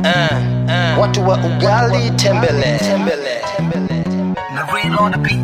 watu wa ugali tembele, tembele. na real on the beat.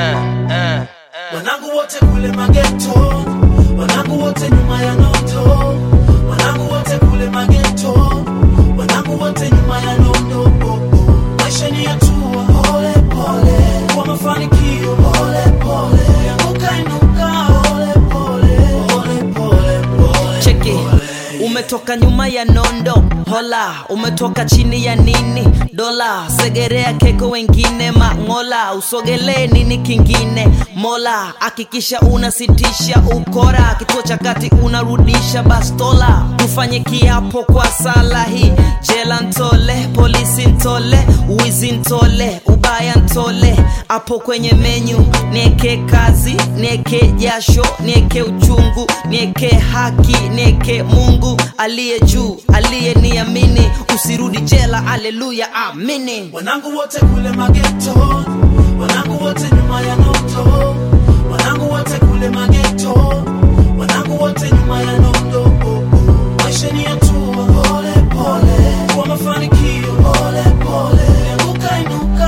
wanangu wote kule mageto wanangu wote nyuma ya nondo wanangu wote kule mageto wanangu wote nyuma ya nondo oh, oh. maisha ni hatua pole pole kwa mafanikio pole pole anguka inuka pole pole pole pole pole cheki umetoka nyuma ya nondo hola umetoka chini ya nini dola segerea keko wengine mang'ola usogelee nini kingine mola hakikisha unasitisha ukora kituo cha kati unarudisha bastola tufanye kiapo kwa sala hii jela ntole polisi ntole wizi ntole ubaya ntole hapo kwenye menyu nieke kazi nieke jasho nieke uchungu nieke haki nieke mungu aliye juu aliye niamini usirudi jela aleluya amini wanangu wote kule mageto wanangu wote nyuma ya nondo wanangu wote kule mageto wanangu wote nyuma ya nondo oh, oh. maisha ni hatua pole pole kwa mafanikio pole pole anguka inuka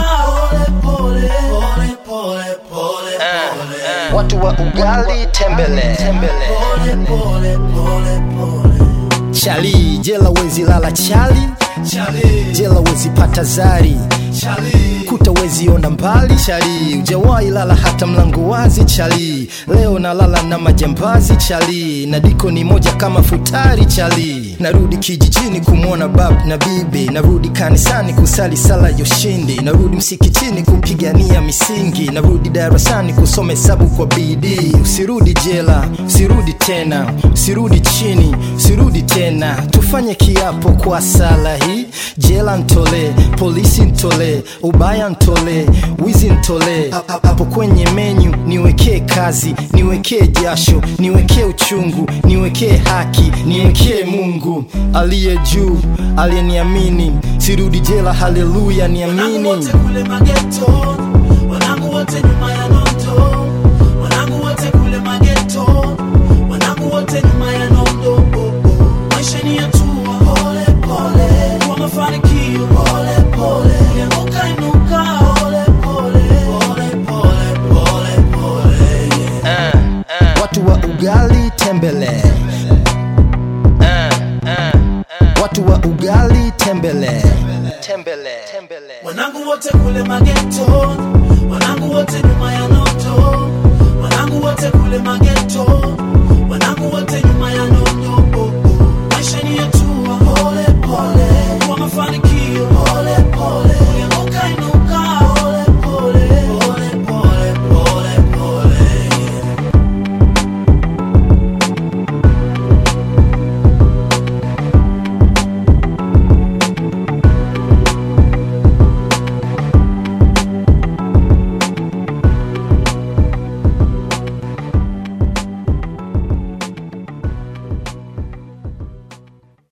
pole pole pole pole pole watu wa ugali tembele, tembele. pole pole pole pole chali jela wezi lala chali chali jela wezi pata zari chali kuta wezi ona mbali chali ujawahi lala hata mlango wazi chali leo nalala na majambazi chali na diko ni moja kama futari chali narudi kijijini kumwona bab na bibi narudi kanisani kusali sala ya ushindi narudi msikitini kupigania misingi narudi darasani kusoma hesabu kwa bidii usirudi jela usirudi tena usirudi chini usirudi tena tufanye kiapo kwa sala hii jela ntole polisi ntole ubaya ntole wizi ntole hapo kwenye menyu niwekee kazi niwekee jasho niwekee uchungu niwekee haki niwekee mungu aliye juu aliyeniamini sirudi jela haleluya wanangu niamini wote kule mageto wanangu wote nyuma ya nondo wanangu wote kule mageto wanangu wote nyuma ya nondo oh, oh. maisha ni hatua pole pole kwa mafanikio pole pole anguka inuka pole pole pole pole pole pole yeah. watu wa ugali tembele watu wa ugali tembele Tembele, tembele. wanangu wote kule mageto wanangu wote nyuma ya nondo wanangu wote kule mageto wanangu wote